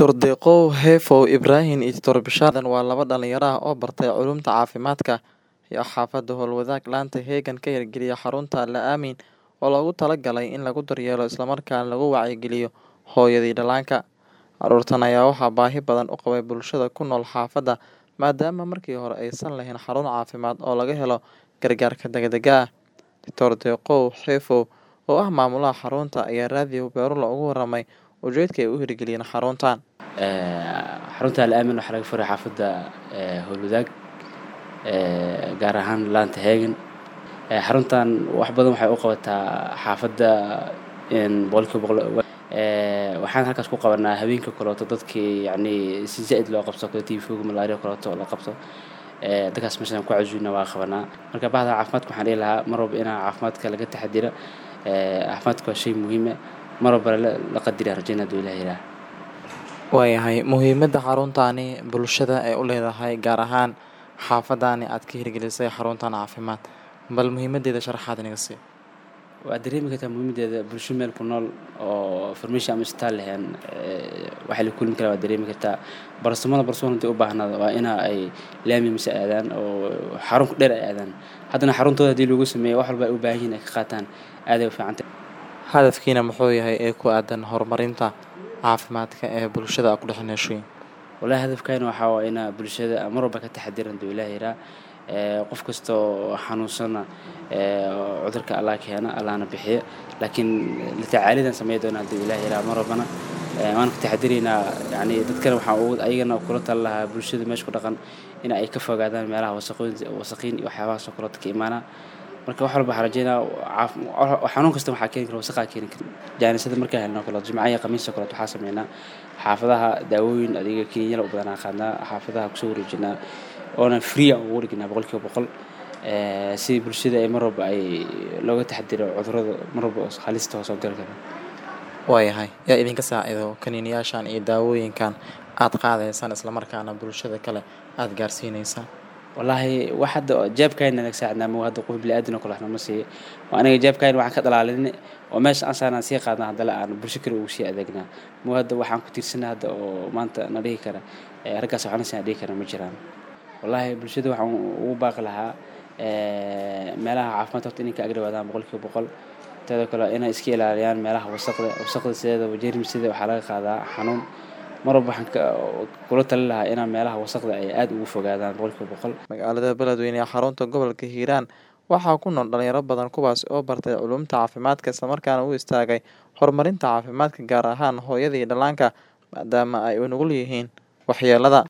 Dr. Deqow Heefow Ibraahin iyo Dr. Bishaadan waa laba dhalinyaro ah oo bartay culuumta caafimaadka iyo xaafadda howlwadaag laanta Heegan ka hirgeliya xarunta Al-Aamin oo loogu talagalay in lagu daryeelo isla markaana lagu wacyigeliyo hooyada iyo dhallaanka. Carruurtan ayaa waxaa baahi badan u qabay bulshada ku nool xaafadda maadaama markii hore aysan lahayn xarun caafimaad oo laga helo gargaarka degdegga ah. Dr. Deqow Heefow oo ah maamulaha xarunta ayaa raadiyo Beerula uga warramay ujeedka ay u hirgeliyeen xaruntan. xarunta Al-Aamin waxaa laga furay xaafadda howlwadaag gaar ahaan laanta Heegan xaruntan wax badan waxay u qabataa xaafadda boqolkiiba boqol waxaan halkaas ku qabanaa habeenka kaleeto dadkii yacni si zaid loo qabso kale tiifowga malaria kaleeto la qabso dadkaas meeshaan ku casuuna waa qabanaa marka bahda caafimaadka waxaan dhihi lahaa mar walba inaa caafimaadka laga taxadira caafimaadka waa shay muhiim ah mar walba la qadira rajaynaa haduu ilaah yiraaha Waayahay muhiimadda xaruntani bulshada ay u leedahay gaar ahaan xaafadani aad ka hirgelisay xaruntan caafimaad bal muhiimadeeda sharaxaad inaga sii. waa dareemi kartaa muhiimadeeda bulsho meel ku nool oo farmashiya ama isbitaal lahayn waxaa la kulmi karaa waa dareemi kartaa barsamada barsamada hadii u baahnaado waa ina ay laami mise aadaan oo xarun ku dheer ay aadaan haddana xaruntooda hadii lagu sameeyo wax walba ay u baahan yihiin ay ka qaataan aad ay u fiican tahay Hadafkiina muxuu yahay ee ku aadan horumarinta caafimaadka ee bulshada aad ku dhex nooshiin. walahi hadafkayna waxaa waa inaa bulshada mar walba ka taxadiran haduu ilaah yiraa qof kasta oo xanuunsana cudurka allah keena allahna bixiya laakiin la tacaalidan sameyn doonaa haduu ilaah yiraa mar walbana waan ka taxadiraynaa yacni dadkana waxaan ugu ayagana kula tali lahaa bulshada meesha ku dhaqan in ay ka fogaadaan meelaha wasaqooyin wasaqiin iyo waxyaabahaas oo kaleeto ka imaanaa marka wax walba waxaan rajeynaa xanuun kasta waxaa keeni kara wasaqaa keeni kara jaanisada markaa helno kaleeto jimcaha iyo khamiista kaleeto waxaa sameynaa xaafadaha daawooyin adiga kiniinyada u badanaa qaadnaa xaafadaha kusoo wareejinaa oona free aan ugu dhignaa boqolkiiba boqol si bulshada ay mar walba ay looga taxadiro cudurrada mar walba halista hoos oo gali kara Waayahay yaa idinka saacido kaniiniyaashan iyo daawooyinkan aad qaadaysaan isla markaana bulshada kale aad gaarsiineysaan. wallaahi wax hadda jeebkayna naga saacidnaa ma hadda qof bini'aadan oo kale waxna ma siiyo waa aniga jeebkayna waxaan ka dhalaalin oo meesha aan saarnaan sii qaadnaa haddana aan bulsho kale ugu sii adeegnaa ma hadda waxaan ku tiirsanaa hadda oo maanta na dhihi kara raggaas waxna siin dhihi kara ma jiraan wallaahi bulshada waxaan ugu baaqi lahaa meelaha caafimaad horta inay ka agdhawaadaan boqolkiiba boqol teeda kale inay iska ilaaliyaan meelaha wasaqda wasaqda sideedaba jeermisida waxaa laga qaadaa xanuun mar walba waxaan kula tali lahaa inaa meelaha wasaqda ay aad ugu fogaadaan boqolkiiba boqol Magaalada Beledweyne ee xarunta gobolka Hiiraan waxaa ku nool dhalinyaro badan kuwaas oo bartay culuumta caafimaadka isla markaana u istaagay horumarinta caafimaadka gaar ahaan hooyada iyo dhallaanka maadaama ay u nugul yihiin waxyeelada.